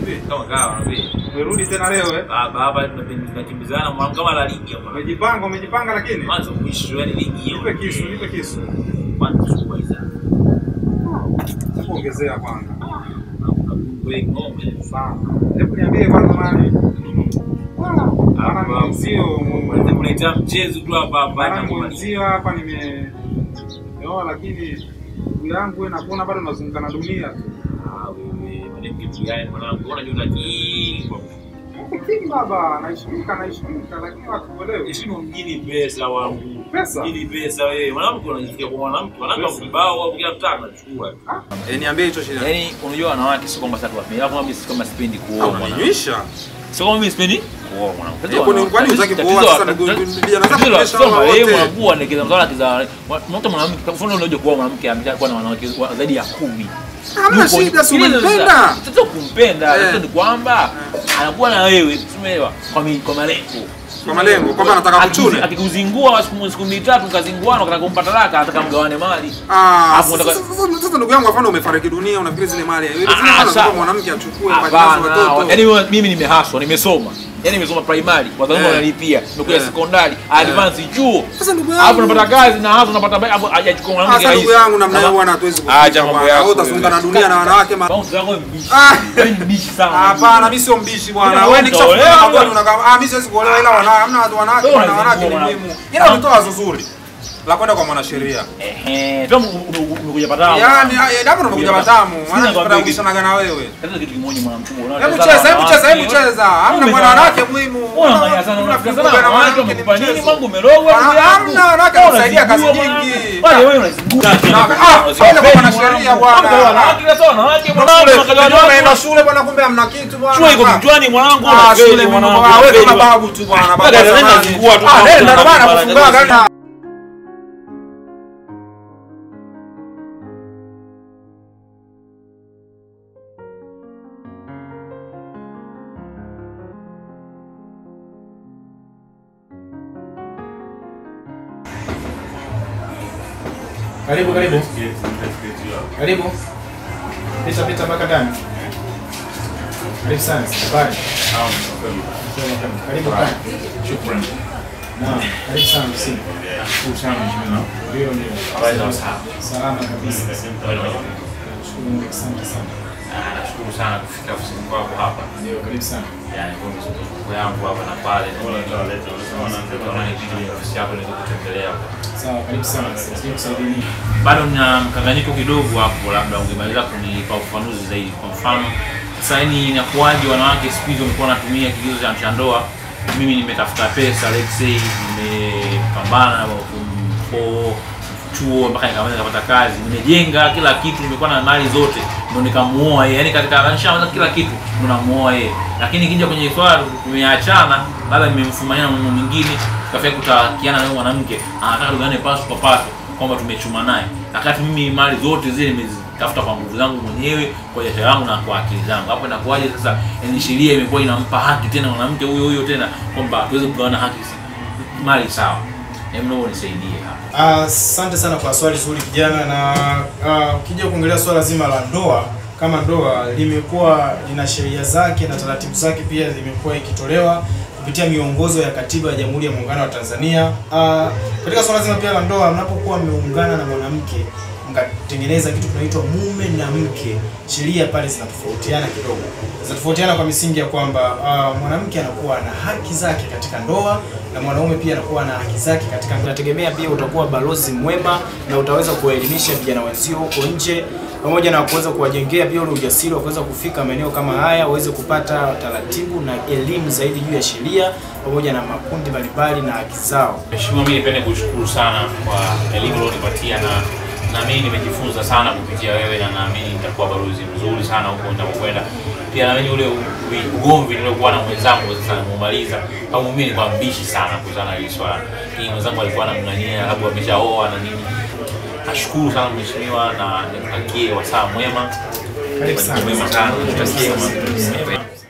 vipi? Kama kawa nabii. Umerudi tena leo eh? Baba hapa tunakimbizana mwanangu kama la ligi hapa. Umejipanga, umejipanga lakini. Mwanzo mwisho yani ligi hiyo. Nipe kisu, nipe kisu. Kwanza kubwa hizo. Kuongezea kwanza. Wewe ng'ombe. Sana. Hebu niambie kwanza mali. Maana mwenzio, Mwanzo kuletea mchezo tu hapa hapa maana na kumaliza. mwenzio hapa nime Yo, lakini ndugu yangu wewe nakuona bado unazunguka na dunia tu. Ah wewe mwanamke mgani mwanangu unajua unajii. King baba, naheshimika, naheshimika lakini watu kuelewe. Heshima mjini pesa wangu. Pesa? Mjini pesa wewe. Mwanamke unajifikia kwa mwanamke. Mwanamke Pesa. kibao au kila mtaka anachukua. Eh, niambie hicho shida. Yaani unajua wanawake sio kwamba sasa tuwapenda. Kama mimi kama sipendi kuoa mwanamke. Unaninywisha? Sio kama mimi sipendi kuoa mwanamke. Eh, kwani- kwani hutaki kuoa sasa ndugu- vijana zako kuonyesha hawa wote? Mwanamke ni kiza mzala kiza. Mtu mwanamke kwa mfano unajua kuoa mwanamke ameshakuwa na wanawake wa- zaidi ya kumi. Hamna Yuko- shida, si Ile unampenda. sasa- Sasa kumpenda, Eh. sasa ni kwamba anakuwa na wewe, umeelewa? Kwa mi- kwa malengo. Kwa malengo, kwamba anataka Akikuzi- kuchune. Akikuzingua siku siku mbili tatu kazinguana ukataka kumpa talaka, ataka mgawane mali. Ah, Hapo sasa unataka- sasa- sasa ndugu yangu mfano umefariki dunia unafikiri zile mali. Zile Ah, mali sawa. kwa mwanamke achukue kwa ajili ya Hapana, watoto. yaani wewe- mimi nimehaswa, nimesoma. Yaani nimesoma primary, wazalendo Eh. wanalipia. Nimekuja Eh. sekondari, advance chuo. Sasa ndugu Hapo yangu. unapata kazi na hapo unapata hapo hajachukua mwanamke Sasa ndugu yangu namna hiyo bwana hatuwezi Acha kuficha mambo bwana. yako Wewe utazunguka na wewe. dunia na wanawake ma Bounce yako mbishi. Ah. Wewe ni mbishi sana. Hapana, mimi sio mbishi bwana. Ila Wewe wewe nikishakuwa utaolewa, kweli wewe. unakaa ah, mimi siwezi kuolewa ila wana hamna watu wanawake Wewe wana wanawake ni unazingua muhimu. mwana- Ila umetoa wazo zuri la kwenda kwa mwanasheria. Ehe, kama umekuja patao. Yaani eh, hapo unakuja matamu. Sina Maana kwambia tunataka kitu. kubishanaga na wewe. Sasa kitu kimoja mwanamke unaona. Hebu cheza, hebu cheza, hebu cheza. Hamna mwana wanawake muhimu. Unaangalia sana unafika sana Unafikiri wanawake mwanamke ni wamekupa nini mchezo. mambo umerogwa ndugu yangu. Hamna wanawake Wewe kusaidia kazi unazingua nyingi. bwana. Wale wewe unazingua. ah, wale kwa wanasheria bwana. Hapo wanawake sasa wanawake mwanangu Shule, unakaja unajua unaenda wanawake. shule bwana kumbe hamna kitu bwana. Shule iko kichwani mwanangu Ah, unafeli shule mimi mwanangu. baba, wewe kama unafeli. babu tu bwana, babu Dada, wa dada, zamani. nazingua tu Ah, bwana, nenda bwana, bwana kufungaga dada, na Karibu, karibu. Karibu. Pita pita mpaka ndani. Karibu sana. Habari. Karibu kana. Shukrani. Naam, karibu sana msimu. Nashukuru sana mheshimiwa. Ndio ndio. Habari za usawa. Salama kabisa. Bwana, Nashukuru Mungu, asante sana. ah, Nashukuru sana kufika ofisini kwako hapa. Ndio, karibu sana. Yaani kwa mzunguko yangu hapa na pale. Naona nikija ofisi yako niweze kutembelea. Sawa, karibu sana. Sijui kusaidia nini. Bado nina mkanganyiko kidogo hapo, labda ungemaliza kunipa ufafanuzi zaidi. Kwa mfano, sasa yani inakuwaje wanawake siku hizi wamekuwa wanatumia kigezo cha cha ndoa? Mimi nimetafuta pesa, let's say nimepambana na kumpo chuo mpaka nikamaliza nikapata kazi, nimejenga kila kitu, nimekuwa na mali zote, ndo nikamuoa yeye. Yani katika nishamaliza kila kitu, ndo namuoa yeye. Lakini ikija kwenye swala tumeachana, labda nimemfumania na mume mwingine, tukafika kutakiana na yule mwanamke, anataka tugane paso kwa paso kwamba tumechuma naye, wakati mimi mali zote zile nimezitafuta kwa nguvu zangu mwenyewe, kwa jasho yangu na kwa akili zangu. Hapo inakuwaje sasa? Yani sheria imekuwa inampa haki tena mwanamke huyo huyo tena kwamba tuweze kugawana haki mali sawa. Hebu naomba unisaidie hapa. Ah, Asante sana kwa swali zuri kijana, na ah, ukija kuongelea swala zima la ndoa kama ndoa limekuwa lina sheria zake na taratibu zake pia zimekuwa ikitolewa kupitia miongozo ya katiba ya Jamhuri ya Muungano wa Tanzania. Ah, katika swala zima pia la ndoa, mnapokuwa mmeungana na mwanamke mkatengeneza kitu kinaitwa mume na mke, sheria pale zinatofautiana kidogo. Zinatofautiana kwa misingi ya kwamba ah, mwanamke anakuwa na haki zake katika ndoa na mwanaume pia anakuwa na haki zake katika ndoa. Nategemea pia utakuwa balozi mwema na utaweza kuwaelimisha vijana wenzio huko nje pamoja na kuweza kuwajengea pia ule ujasiri wa kuweza kufika maeneo kama haya, waweze kupata taratibu na elimu zaidi juu ya sheria pamoja na makundi mbalimbali na haki zao. Mheshimiwa, mimi nipende kushukuru sana kwa elimu ulionipatia na na mimi nimejifunza sana kupitia wewe, na naamini nitakuwa balozi mzuri sana huko nitakokwenda. Pia naamini ule u- ugomvi niliokuwa na mwenzangu sasa namuumaliza, au mimi nilikuwa mbishi sana kuhusiana na hili swala. Hii mwenzangu alikuwa anamng'ania, labda ameshaoa na nini. Nashukuru sana mheshimiwa, na nikutakie wasaa mwema, Karibu sana. mwema sana, nikutakie